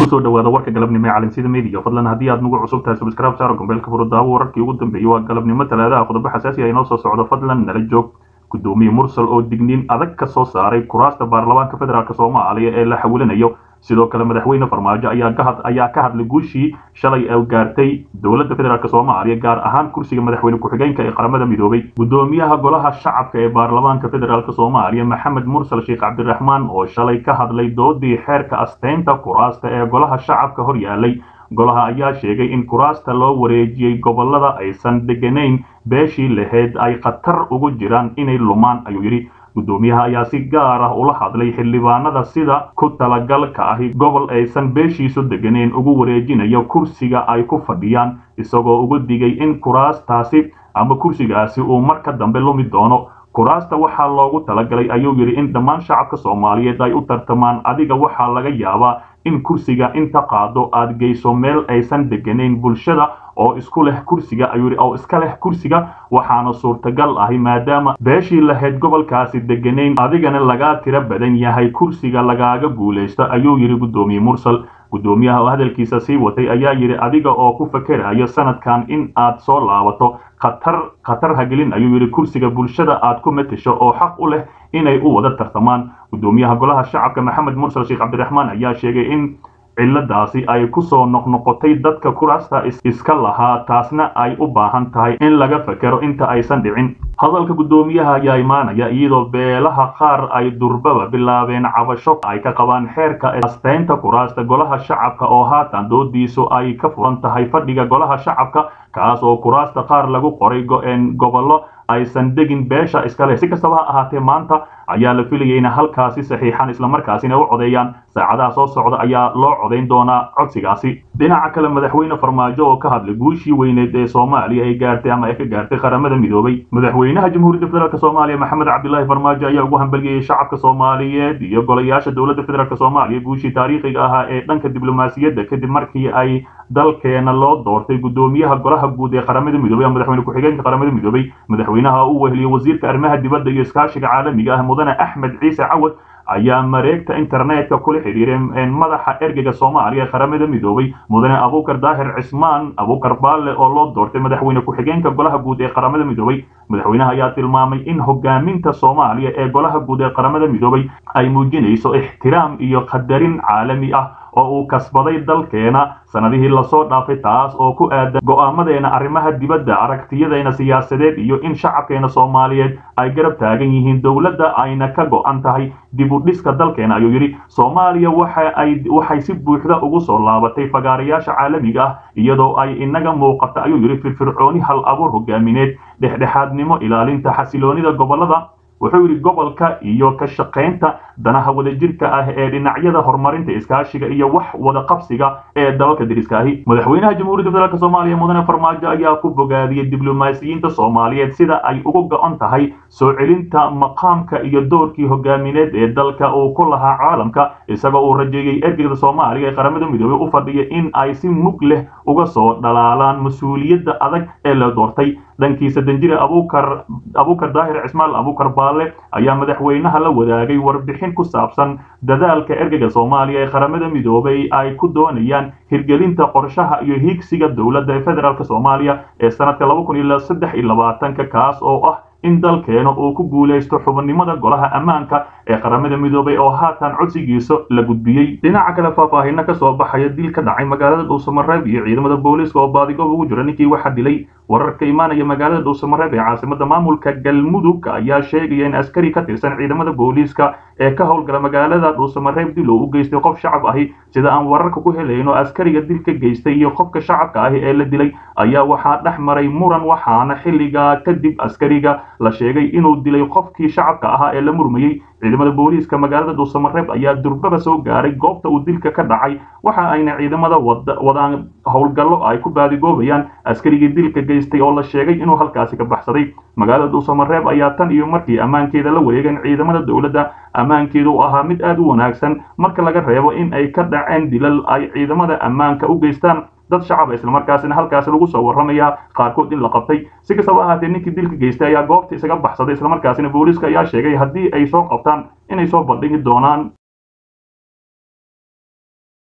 kusoo dhawaada warka galabnimo ee calansida media fadlan haddii aad nagu cusub tahay subscribe saaro gombeelka furo daawo wararkii ugu dambeeyey waa galabnimo talaadaha qodobo xasaasi ah inoo soo socdo fadlan nala joog gudoomiye mursal oo digniin adag ka soo saaray kuraasta baarlamaanka federaalk soomaaliya ee la xawilinayo sidoo kale madaxweyne farmaajo ayaa ka hadlay guushii shalay ay gaartay dowladda federaalk soomaaliya gaar ahaan kursiga madaxweyne ku-xigeenka ee qaramada midoobay gudoomiyaha golaha shacabka ee baarlamaanka federaalk soomaaliya maxamed mursal sheekh cabdiraxmaan oo shalay ka hadlay doodii xeerka asteynta kuraasta ee golaha shacabka hor yaalay golaha ayaa sheegay in kuraasta loo wareejiyey gobolada aysan deganayn beeshii lahayd ay khatar ugu jiraan inay lumaan ayuu yidhi gudoomiyaha ayaa si gaar ah ula hadlay xildhibaanada sida ku talagalka ahi gobol aysan beeshiisu deganeyn ugu wareejinayo kursiga ay ku fadhiyaan isagoo ugu digay in kuraastaasi ama kursigaasi uu marka dambe lumi doono kuraasta waxaa loogu talagalay ayuu yidhi in dhammaan shacabka soomaaliyeed ay u tartamaan adiga waxaa laga yaabaa in kursiga inta qaado aad geyso meel aysan deganayn bulshada oo isku leh kursiga ayuu yidhi oo iska leh kursiga waxaana suurtagal ahi maadaama beeshii lahayd gobolkaasi deganayn adigana lagaa tiro badan yahay kursiga lagaaga guulaysto ayuu yidhi gudoomiye mursal gudoomiyaha oo hadalkiisa sii watay ayaa yidhi adiga oo ku fakerayo sanadkan in aad soo laabato khatar khatar hagelin ayuu yidhi kursiga bulshada aad ku matasho oo xaq u leh inay u wada tartamaan gudoomiyaha golaha shacabka maxamed mursal sheekh cabdiraxmaan ayaa sheegay in ciladaasi ay kusoo noqnoqotay dadka kuraasta iska lahaa taasna ay u baahan tahay in laga fakero inta aysan dhicin hadalka gudoomiyaha ayaa imaanaya iyadoo beelaha qaar ay durbaba bilaabeen cabasho ay ka qabaan xeerka asteynta kuraasta golaha shacabka oo haatan doodiisu ay ka furan tahay fadhiga golaha shacabka kaas oo kuraasta qaar lagu qoray go-een gobollo aysan degin beesha iska leh si kastaba ha ahaatee maanta ayaa la filayay in halkaasi saxiixan islamarkaasina u codeeyaan saacadaha soo socda ayaa loo codayn doonaa codsigaasi dhinaca kale madaxweyne farmaajo oo ka hadlay guushii weyneed ee soomaaliya ay gaartay ama ay ka gaartay qaramada midoobay madaxweynaha jamhuuriyadda federaalk soomaaliya maxamed cabdilaahi farmaajo ayaa ugu hambeliyey shacabka soomaaliyeed iyo golayaasha dowladda federaalk soomaaliya guushii taariikhiga ahaa ee dhanka diblomaasiyadda kadib markii ay dalkeena loo doortay gudoomiyaha golaha guud ee qaramada midoobay madaxweyne ku-xigeenka qaramada midoobay madaxweynaha u weheliyey wasiirka arrimaha dibadda iyo iskaashiga caalamiga ah mudane axmed ciise cawad ayaa mareegta internetka kula xidhiiray madaxa ergeyga soomaaliya ee qaramada midoobay mudane abuukar daahir cismaan abuukar baalle oo loo doortay madaxweyne ku-xigeenka golaha guud ee qaramada midoobay madaxweynaha ayaa tilmaamay in hogaaminta soomaaliya ee golaha guud ee qaramada midoobay ay muujinayso ixtiraam iyo qadarin caalami ah oo uu kasbaday dalkeena sanadihii lasoo dhaafay taas oo ku aadan go'aamadeena arrimaha dibadda aragtiyadeena siyaasadeed iyo in shacabkeena soomaaliyeed ay garab taagan yihiin dowladda ayna ka go'an tahay dib u dhiska dalkeena ayuu yidhi soomaaliya waxay si buuxda ugu soo laabatay fagaarayaasha caalamiga ah iyadoo ay inaga muuqata ayuu yidhi firfircooni hal abuur hogaamineed dhexdhexaadnimo ilaalinta xasiloonida gobolada wuxuu yidhi gobolka iyo ka shaqaynta danaha wadajirka ah ee dhinacyada horumarinta iskaashiga iyo wax wada qabsiga ee dalalka deriska ahi madaxweynaha jamhuuriyadda federaalk soomaaliya mudane farmaajo ayaa ku bogaadiyey diblomaasiyiinta soomaaliyeed sida ay ugu go-on tahay soo celinta maqaamka iyo doorkii hogaamineed ee dalka uu ku lahaa caalamka isagoo uu rajeeyey ergeyda soomaaliya ee qaramada midoobey u fadhiya in ay si mug leh uga soo dhalaalaan mas-uuliyadda adag ee la doortay dhankiisa danjire abuukar abuukar daahir cismaal abuukar baalle ayaa madaxweynaha la wadaagay warbixin ku saabsan dadaalka ergeyga soomaaliya ee qaramada midoobay ay ku doonayaan hirgelinta qorshaha iyo hiigsiga dowladda federaalk soomaaliya ee sanadka laba kun iyo saddex iyo labaatanka kaas oo ah in dalkeena uu ku guulaysto xubannimada golaha ammaanka ee qaramada midoobay oo haatan codsigiisa la gudbiyey dhinaca kale faahfaahino ka soo baxaya dil ka dhacay magaalada dhuusamareeb iyo ciidamada booliiska oo baadigoob ugu jira ninkii waxaa dilay wararka imaanaya magaalada dhuusamareeb ee caasimada maamulka galmudug ayaa sheegaya in askari ka tirsan ciidamada booliiska ee ka howlgala magaalada dhuusamareeb dil oo u geystay qof shacab ahi sida aan wararka ku helayno askariga dil ka geystay iyo qofka shacabka ahi ee la dilay ayaa waxaa dhex maray muran waxaana xilligaa kadib askariga la sheegay inuu dilay qofkii shacabka ahaa ee la murmayey ciidamada booliiska magaalada dhuusamareeb ayaa durbaba soo gaaray goobta uu dilka ka dhacay waxa ayna ciidamada wadaan howlgallo ay ku baadigoobayaan askarigii dilka geystay oo la sheegay inuu halkaasi ka baxsaday magaalada dhuusamareeb ayaa tan iyo markii ammaankeeda la wareegeen ciidamada dowladda ammaankeedu u ahaa mid aad u wanaagsan marka laga reebo in ay ka dhaceen dilal ay ciidamada ammaanka u geystaan dad shacab islamarkaasina halkaasi lagu soo warramaya qaarkood in la qabtay si kastaba ahaatee ninkii dilka geystay ayaa goobta isaga baxsaday islamarkaasina booliiska ayaa sheegay haddii ay soo qabtaan inay soo bandhigi doonaan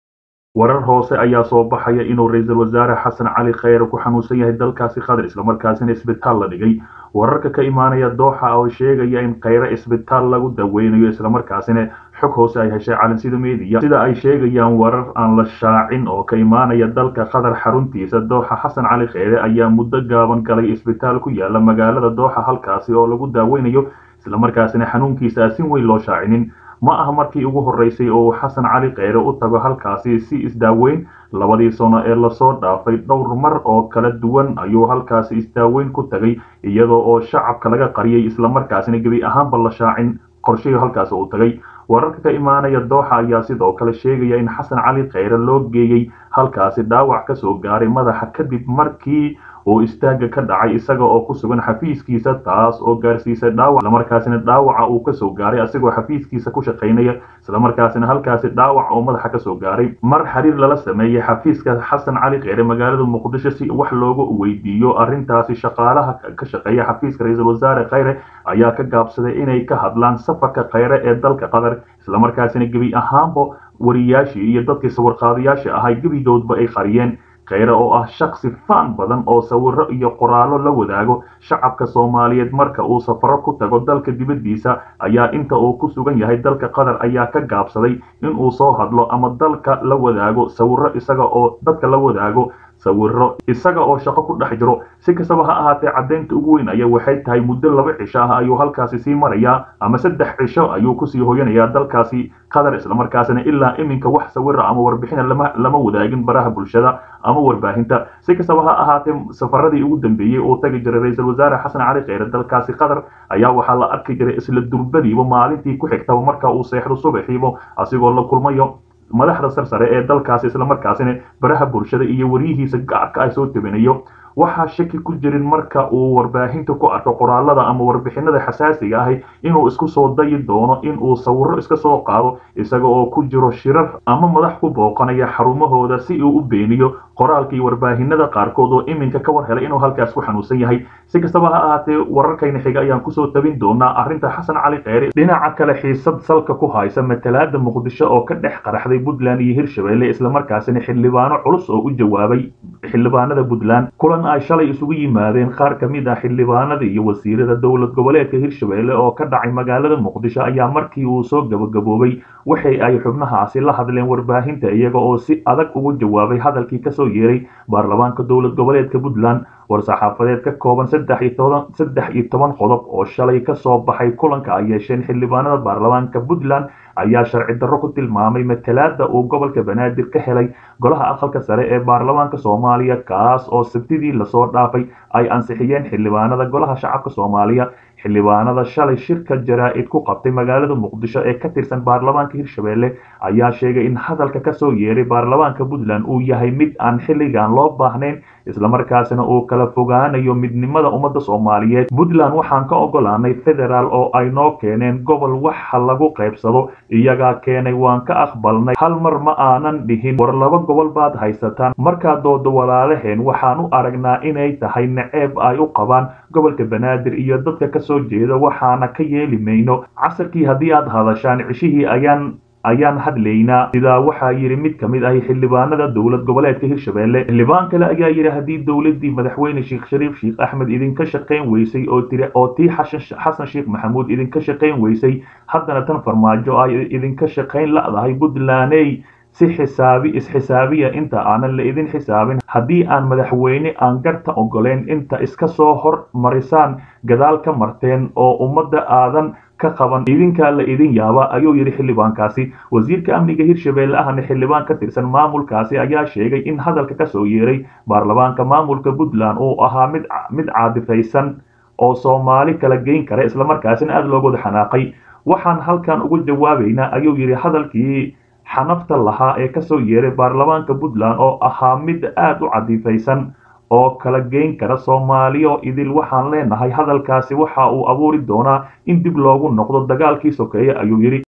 warar hoose ayaa soo baxaya inuu ra-iisul wasaare xasan cali kheyre ku xanuunsan yahay dalkaasi qatar islamarkaasina isbitaal la dhigay wararka ka imaanaya dooxa oo sheegaya in kheyre isbitaal lagu daweynayo islamarkaasina xog hoose ay heshay calansida media sida ay sheegayaan warar aan la shaacin oo ka imaanaya dalka qatar xaruntiisa dooxa xasan cali kheyre ayaa muddo gaaban galay isbitaal ku yaala magaalada dooxa halkaasi oo lagu daaweynayo islamarkaasina xanuunkiisa si weyn loo shaacinin ma aha markii ugu horreysay oo uu xasan cali kheyre u tago halkaasi si isdaaweyn labadii sano ee lasoo dhaafay dhowr mar oo kala duwan ayuu halkaasi isdaaweyn ku tagay iyadoo oo shacabka laga qariyay islamarkaasina gebi ahaanba la shaacin qorshihii halkaasi uu tagay wararka ka imaanaya dooxa ayaa sidoo kale sheegaya in xasan cali kheyre loo geeyey halkaasi dhaawac ka soo gaaray madaxa kadib markii uu istaaga ka dhacay isaga oo ku sugan xafiiskiisa taas oo gaarsiisay dhaawac islamarkaasina dhaawaca uu kasoo gaaray asigoo xafiiskiisa ku shaqaynaya islamarkaasina halkaasi dhaawac oo madaxa kasoo gaaray mar xiriir lala sameeyey xafiiska xasan cali kheyre magaalada muqdisho si wax loogu weydiiyo arrintaasi shaqaalaha ka shaqeeya xafiiska ra-iisul wasaare kheyre ayaa ka gaabsaday inay ka hadlaan safarka kheyre ee dalka qatar islamarkaasina gebi ahaanba wariyaashii iyo dadkii sawirqaadayaasha ahay gebidoodba ay qariyeen kheyre oo ah shaksi faan badan oo sawiro iyo qoraallo la wadaago shacabka soomaaliyeed marka uu safaro ku tago dalka dibaddiisa ayaa inta uu ku sugan yahay dalka qatar ayaa ka gaabsaday inuu soo hadlo ama dalka la wadaago sawiro isaga oo dadka la wadaago sawiro isaga oo shaqo ku dhex jiro si kastaba ha ahaatee caddaynta ugu weyn ayaa waxay tahay muddo laba cisho ah ayuu halkaasi sii marayaa ama saddex cisho ayuu kusii hoyanayaa dalkaasi qatar islamarkaasina ilaa iminka wax sawira ama warbixina lama lama wadaagin baraha bulshada ama warbaahinta si kastaba ha ahaatee safaradii ugu dambeeyey uu tagi jiray ra-iisul wasaare xasan cali kheyre dalkaasi qatar ayaa waxaa la arki jiray isla durbadiiba maalintii ku xigtaba marka uu seexdo subaxiiba asigoo la kulmayo madaxda sarsare ee dalkaasi islamarkaasina baraha bulshada iyo waryihiisa gaarka ay soo tabinayo waxaa shaki ku jirin marka uu warbaahinta ku arko qoraalada ama warbixinada xasaasiga ahi inuu isku soo dayi doono inuu sawiro iska soo qaado isaga oo ku jiro shirar ama madax ku booqanaya xarumahooda si uu u beeniyo qoraalka iyo warbaahinada qaarkood oo iminka ka war helay inuu halkaas ku xanuunsan yahay si kastaba ha ahaatee wararkayna xiga ayaan kusoo tabin doonaa arrinta xasan cali kheyre dhinaca kale xiisad salka ku haysa matalaada muqdisho oo ka dhex qaraxday puntland iyo hirshabelle islamarkaasina xildhibaano culus oo u jawaabay xildhibaanada puntland kulan ay shalay isugu yimaadeen qaar ka mid ah xildhibaanada iyo wasiirada dowlad goboleedka hirshabelle oo ka dhacay magaalada muqdisho ayaa markii uu soo gabagaboobay waxay ay xubnahaasi la hadleen warbaahinta iyaga oo si adag ugu jawaabay hadalkii kasoo yeeray baarlamaanka dowlad goboleedka puntland war-saxaafadeed ka kooban saddex iyo toban saddex iyo toban qodob oo shalay kasoo baxay kulanka ay yeesheen xildhibaanada baarlamaanka puntland ayaa sharci darro ku tilmaamay matalaada uu gobolka banaadir ka helay golaha aqalka sare ee baarlamaanka soomaaliya kaas oo sabtidii lasoo dhaafay ay ansixiyeen xildhibaanada golaha shacabka soomaaliya xildhibaanada shalay shirka jaraa-id ku qabtay magaalada muqdisho ee ka tirsan baarlamaanka hirshabelle ayaa sheegay in hadalka kasoo yeeray baarlamaanka puntland uu yahay mid aan xilligan loo baahnayn islamarkaasina uu kala fogaanayo midnimada ummadda soomaaliyeed puntland waxaan ka ogolaanay federaal oo ay noo keeneen gobol waxa lagu qaybsado iyagaa keenay waan ka aqbalnay hal mar ma aanan dhihin war laba gobol baad haysataan markaa dooda walaalaheen waxaan u aragnaa inay tahay naceeb ay u qabaan gobolka banaadir iyo dadka kasoo jeeda waxaana ka yeeli mayno casarkii haddii aad hadashaan cishihii ayaan ayaan hadlaynaa sidaa waxaa yidhi mid ka mid ahi xildhibaanada dowlad goboleedka hirshabelle xildhibaan kale ayaa yidhi haddii dowladii madaxweyne sheekh shariif sheekh axmed idinka shaqayn weysay oo tiri oo tii xasan sheekh maxamuud idinka shaqayn weysay haddana tan farmaajo ay idinka shaqayn la'dahay puntlandey si xisaabi is-xisaabiya inta aanan la idin xisaabin haddii aan madaxweyne aan garta ogoleyn inta iska soo hor marisaan gadaal ka marteen oo ummadda aadan ka qaban idinkaa la idin yaaba ayuu yidhi xildhibaankaasi wasiirka amniga hirshabelle ahna xildhibaan ka tirsan maamulkaasi ayaa sheegay in hadalka kasoo yeeray baarlamaanka maamulka puntland uu ahaa mid mid caadifaysan oo soomaali kala geyn kara islamarkaasina aada looga wada xanaaqay waxaan halkan uga jawaabaynaa ayuu yidhi hadalkii xanafta lahaa ee kasoo yeeray baarlamaanka puntland oo ahaa mid aada u cadifaysan oo kala geyn kara soomaaliyo idil waxaan leenahay hadalkaasi waxa uu abuuri doonaa in dib loogu noqdo dagaalkii sokeeye ayuu yidhi